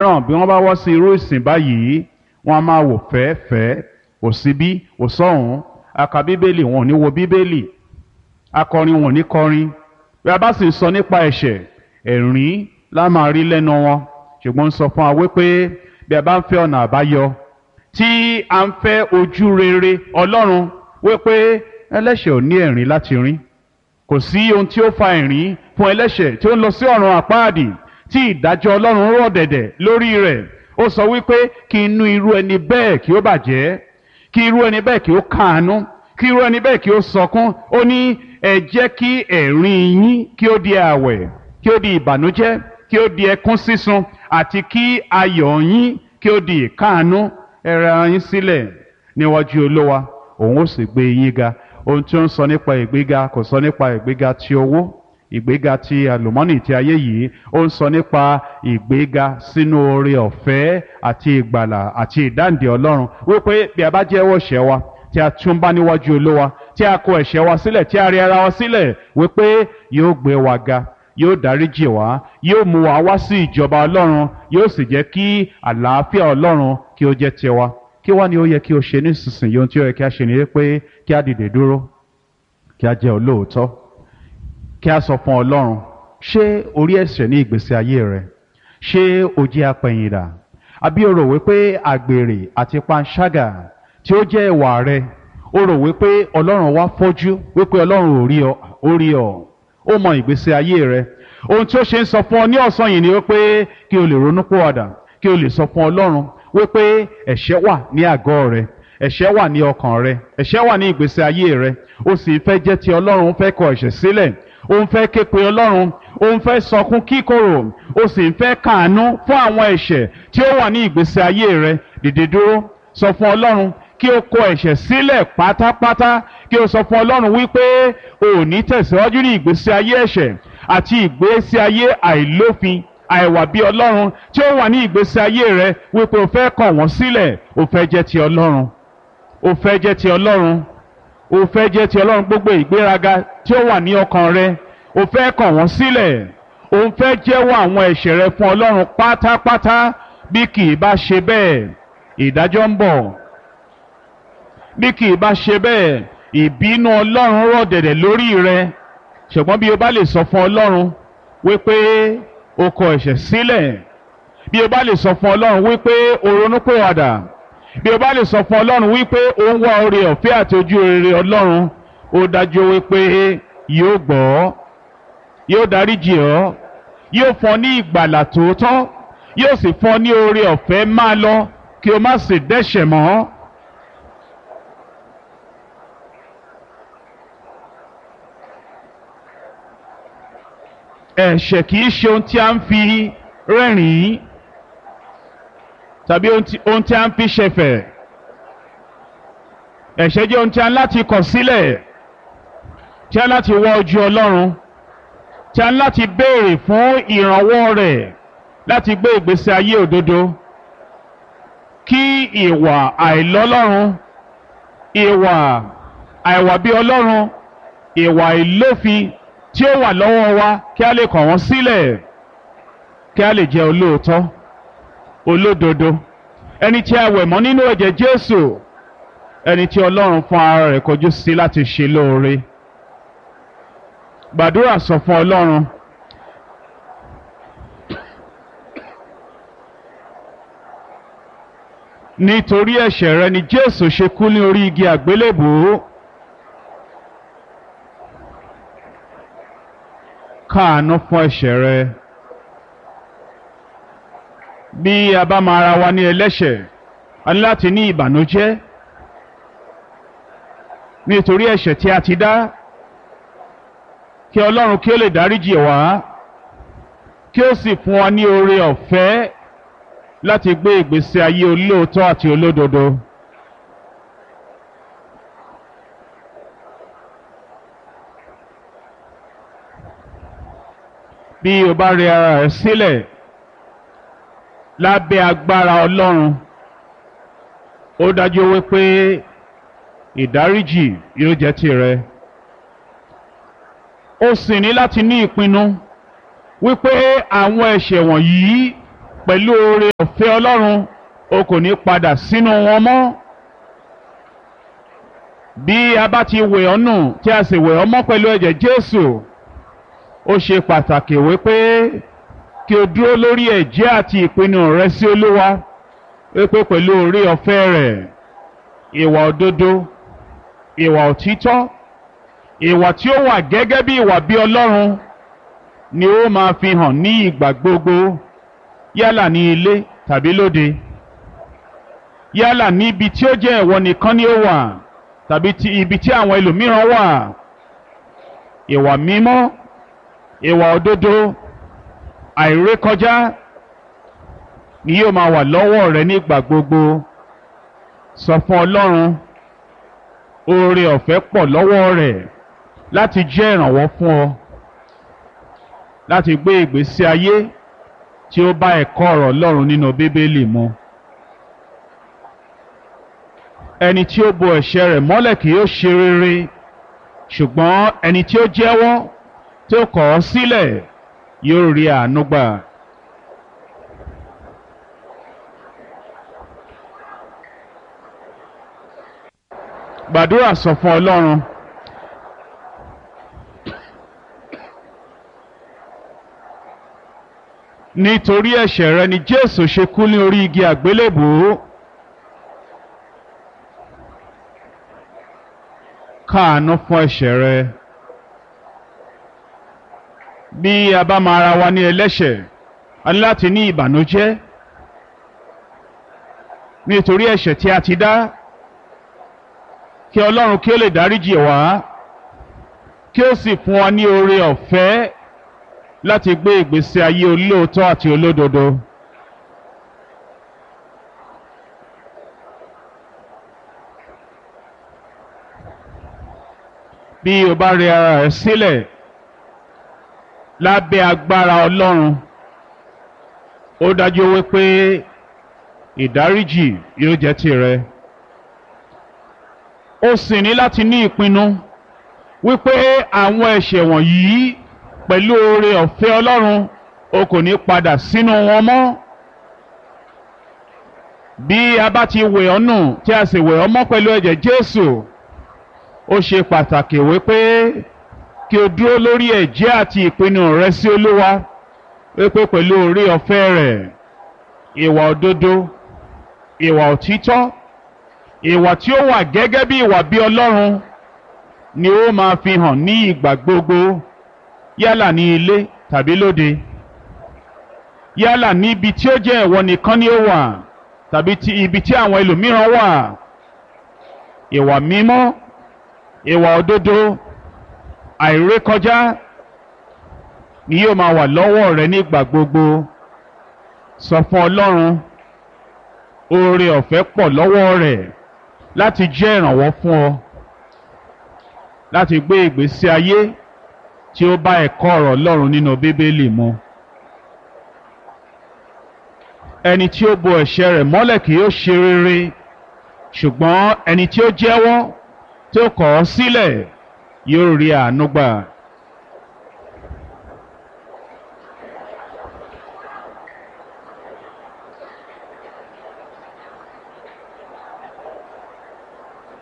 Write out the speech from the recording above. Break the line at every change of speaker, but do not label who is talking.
mìíràn bí wọ́n bá wọ́ sí irú ìsìn báyìí wọ́n á máa wò fẹ́ẹ́fẹ́ẹ́ kò síbí kò sọ́hùn aka bíbélì wọn ò ní wo bíbélì akọrin wọn ò ní kọrin bí a bá sì sọ nípa ẹ̀ṣẹ̀ ẹ̀rín la máa rí lẹ́nu wọn ṣùgbọ́n ń sọ fún wa wípé bí a bá ń fẹ́ ọ̀nà àbáyọ tí a ń fẹ́ ojú rere ọlọ́run wípé ẹlẹ́ṣẹ̀ ò ní ẹ̀rín láti rín kò sí ohun tí ó fa ẹ̀rín fún ẹlẹ́ṣẹ̀ tí ó ń lọ sí ọ̀run àpáàdì tí ìdájọ́ ọlọ́run rọ̀ dẹ̀dẹ̀ lórí rẹ̀ ó sọ wípé kí inú irú ẹni bẹ́ẹ̀ kí ó bàjẹ́ kí irú ẹni bẹ́ẹ̀ kí ó káàánú kí irú ẹni bẹ́ẹ̀ kí ó sọkún ó ní ẹ jẹ́ kí ẹ̀rín yín kí ó di àwẹ̀ kí ó di ìbànújẹ́ kí ó di ẹkún sísun àti kí ayọ̀ yín kí ó di ìkáàánú ẹ rẹ ara yín sílẹ̀ níwájú olówa òun ó sì gbé yín ga ohun tí ó ń sọ nípa ìgbéga kò sọ nípa ìgbéga ti owó ìgbéga ti àlùmọ́nì ti ayé yìí ó ń sọ nípa ìgbéga sínú oore ọ̀fẹ́ àti ìgbàlà àti ìdáǹdè ọlọ́run wípé bí a bá jẹ́wọ́ ẹ̀ṣẹ̀ wa tí a tún bá níwájú olówa tí a kó ẹ̀ṣẹ̀ wa sílẹ̀ tí a rí ara wa sílẹ̀ wípé yóò gbé wa ga yóò dáríjì wá yóò mú wa wá sí ìjọba ọlọ́run yóò sì jẹ́ kí àlàáfíà ọlọ́run kí ó jẹ́ tiwa kí wá ni ó yẹ kí o ṣe nísinsìnyí ohun tí ó yẹ kí a ṣe ni pé kí a dìde dúró kí a jẹ́ olóòótọ́ kí a sọ fún ọlọ́run ṣé orí ẹ̀ṣẹ̀ ní ìgbésí ayé rẹ ṣé o jẹ́ apẹ̀yìndà àbí o rò wípé àgbèrè àti panṣágà tí ó jẹ́ ìwà rẹ o rò wípé ọlọ́run wá fọ́jú wípé ọlọ́run ò rí ọ ó rí ọ ó mọ ìgbésí ayé rẹ ohun tí ó ṣe ń sọ fún ọ ní ọ̀sán yìí ni wípé kí o lè ronú pòwàdà kí o lè sọ fún ọlọ́run wípé ẹ̀ṣẹ̀ wà ní àgọ́ rẹ ẹ̀ṣẹ̀ wà ní ọkàn rẹ ẹ̀ṣẹ̀ wà ní ìgbésí ayé rẹ o sì fẹ́ jẹ́ ti ọlọ́run ó fẹ́ kọ ẹ̀ṣẹ̀ sílẹ̀ ó ń fẹ́ képe ọlọ́run ó ń fẹ́ sọkún kíkorò ó sì ń fẹ́ kàánú fún àwọn ẹ̀ṣẹ̀ tí ó wà ní ìgbésí ayé rẹ dìde dúró sọ fún ọlọ́run kí o kọ ẹ̀ṣẹ̀ sílẹ̀ pátápátá kí o sọ fún ọlọ́run wípé o ò ní tẹ̀síwájú ní ìgbésí ayé ẹ̀ṣẹ̀ àti ìgbésí ayé àìlófin àìwà bí ọlọ́run tí ó wà ní ìgbésí ayé rẹ wípé o fẹ́ kọ̀ wọ́n sílẹ̀ o fẹ́ jẹ́ ti ọlọ́run o fẹ́ jẹ́ ti ọlọ́run o fẹ́ jẹ́ ti ọlọ́run gbogbo ìgbéraga tí ó wà ní ọkàn rẹ o fẹ́ kọ̀ wọ́n sílẹ̀ o fẹ́ jẹ́wọ́ àwọn ẹ̀ṣẹ̀ rẹ fún ọlọ́run pátápátá bí kì í bá ṣe bẹ́ẹ̀ ìdájọ́ ń bọ̀ bí kì í bá ṣe bẹ́ẹ̀ ìbínú ọlọ́run rọ̀ dẹ̀dẹ̀ lórí rẹ ṣùgbọ́n bí o bá lè sọ fún ọlọ́run wípé o kọ ẹ̀ṣẹ̀ sílẹ̀ bí o bá lè sọ fún ọlọ́run wípé o ronúpìwàdà bí o bá lè sọ fún ọlọ́run wípé o ń wá oore ọ̀fẹ́ àti ojú rere ọlọ́run ó dájú wípé yóò gbọ́ yóò dáríjì ọ́ yóò fún ọ ní ìgbàlà tòótọ́ yóò sì fún ọ ní oore ọ̀fẹ́ máa lọ kí o má sì dẹ́ṣẹ̀ mọ́. ẹ̀ṣẹ̀ kì í ṣe ohun tí a ń fi rẹ́rìn-ín tàbí ohun tí a ń fi ṣẹ̀fẹ̀ ẹ̀ṣẹ̀ jẹ́ ohun tí a ń láti kọ̀ sílẹ̀ tí a ń láti wá ojú Ọlọ́run tí a ń láti béèrè fún ìrànwọ́ rẹ̀ láti gbé ìgbésí ayé òdodo kí ìwà àìlọ́lọ́run ìwà àìwà bí Ọlọ́run ìwà ìlófin tí ó wà lọ́wọ́ wa kí a lè kọ̀ wọ́n sílẹ̀ kí a lè jẹ́ olóòótọ́ olódodo ẹni tí a wẹ̀ mọ́ nínú ẹ̀jẹ̀ Jésù ẹni tí Ọlọ́run fún ara rẹ̀ kọjú sí láti ṣe lóore gbàdúrà sọ fún Ọlọ́run nítorí ẹ̀ṣẹ̀ rẹ ni Jésù ṣe kú ní orí igi àgbélébùú. káàánú fún ẹ̀ṣẹ̀ rẹ bí a bá máa ra wa ní ẹlẹ́ṣẹ̀ a ní láti ní ìbànújẹ́ nítorí ẹ̀ṣẹ̀ tí a ti dá kí Ọlọ́run kí ó lè dáríjì wá kí ó sì fún wa ní oore ọ̀fẹ́ láti gbé ìgbésí ayé olóòótọ́ àti olódodo. bí o bá rẹ ara rẹ sílẹ̀ lábẹ́ agbára Ọlọ́run ó dájú wípé ìdáríjì yóò jẹ́ tìrẹ ó sì ní láti ní ìpinnu wípé àwọn ẹ̀ṣẹ̀ wọ̀nyí pẹ̀lú oore ọ̀fẹ́ ọlọ́run o kò ní padà sínú wọn mọ́ bí a bá ti wẹ̀ ọ́ nù tí a sì wẹ̀ ọ́ mọ́ pẹ̀lú ẹ̀jẹ̀ Jésù ó ṣe pàtàkì wípé kí o dúró lórí ẹ̀jẹ̀ àti ìpinnu rẹ sí Olúwa wípé pẹ̀lú oore ọ̀fẹ́ rẹ̀ ìwà òdodo ìwà òtítọ́ ìwà tí ó wà gẹ́gẹ́ bí ìwà bí Ọlọ́run ni ó máa fi hàn ní ìgbà gbogbo yálà ní ilé tàbí lóde yálà ní ibi tí ó jẹ́ ìwọ nìkan ni ó wà tàbí ti ibi tí àwọn ẹlòmíràn wà ìwà mímọ́ ìwà òdodo àìrékọjá ni yóò máa wà lọ́wọ́ rẹ nígbà gbogbo sọ fún Ọlọ́run oore ọ̀fẹ́ pọ̀ lọ́wọ́ rẹ̀ láti jẹ́ ìrànwọ́ fún ọ láti gbé ìgbésí ayé tí ó bá ẹ̀kọ́ ọ̀rọ̀ Ọlọ́run nínú Bíbélì mu ẹni tí ó bo ẹ̀ṣẹ̀ rẹ̀ mọ́lẹ̀ kì yóò ṣe rere ṣùgbọ́n ẹni tí ó jẹ́wọ́ tí ó kọ̀ ọ́ sílẹ̀ yóò rí àánú gbà. gbàdúrà sọ fún Ọlọ́run nítorí ẹ̀ṣẹ̀ rẹ ni Jésù ṣe kú ní orí igi àgbélébùú káàánú fún ẹ̀ṣẹ̀ rẹ bí a bá máa ra wa ní ẹlẹ́ṣẹ̀ a ní láti ní ìbànújẹ́ nítorí ẹ̀ṣẹ̀ tí a ti dá kí Ọlọ́run kí ó lè dáríjì wá kí ó sì fún wa ní oore ọ̀fẹ́ láti gbé ìgbésí ayé olóòótọ́ àti olódodo. bí o bá rẹ ara rẹ sílẹ̀ lábẹ́ agbára Ọlọ́run ó dájú wípé ìdáríjì yóò jẹ́ tìrẹ ó sì ní láti ní ìpinnu wípé àwọn ẹ̀ṣẹ̀ wọ̀nyí pẹ̀lú oore ọ̀fẹ́ Ọlọ́run o kò ní padà sínú wọn mọ́ bí a bá ti wẹ̀ ọ́ nù tí a sì wẹ̀ ọ́ mọ́ pẹ̀lú ẹ̀jẹ̀ Jésù ó ṣe pàtàkì wípé kí o dúró lórí ẹ̀jẹ̀ àti ìpinnu rẹ sí Olúwa wípé pẹ̀lú oore ọ̀fẹ́ rẹ̀ ìwà òdodo ìwà òtítọ́ ìwà tí ó wà gẹ́gẹ́ bí ìwà bí Ọlọ́run ni ó máa fi hàn ní ìgbà gbogbo yálà ní ilé tàbí lóde yálà níbi tí ó jẹ́ ìwọ nìkan ni ó wà tàbí ti ibi tí àwọn ẹlòmíràn wà ìwà mímọ́ ìwà òdodo àìrékọjá ni yóò máa wà lọ́wọ́ rẹ nígbà gbogbo sọ fún Ọlọ́run oore ọ̀fẹ́ pọ̀ lọ́wọ́ rẹ̀ láti jẹ́ ìrànwọ́ fún ọ láti gbé ìgbésí ayé tí ó bá ẹ̀kọ́ ọ̀rọ̀ Ọlọ́run nínú Bíbélì mu ẹni tí ó bo ẹ̀ṣẹ̀ rẹ̀ mọ́lẹ̀ kì yóò ṣe rere ṣùgbọ́n ẹni tí ó jẹ́wọ́ tí ó kọ̀ ọ́ sílẹ̀ yóò rí àánú gbà.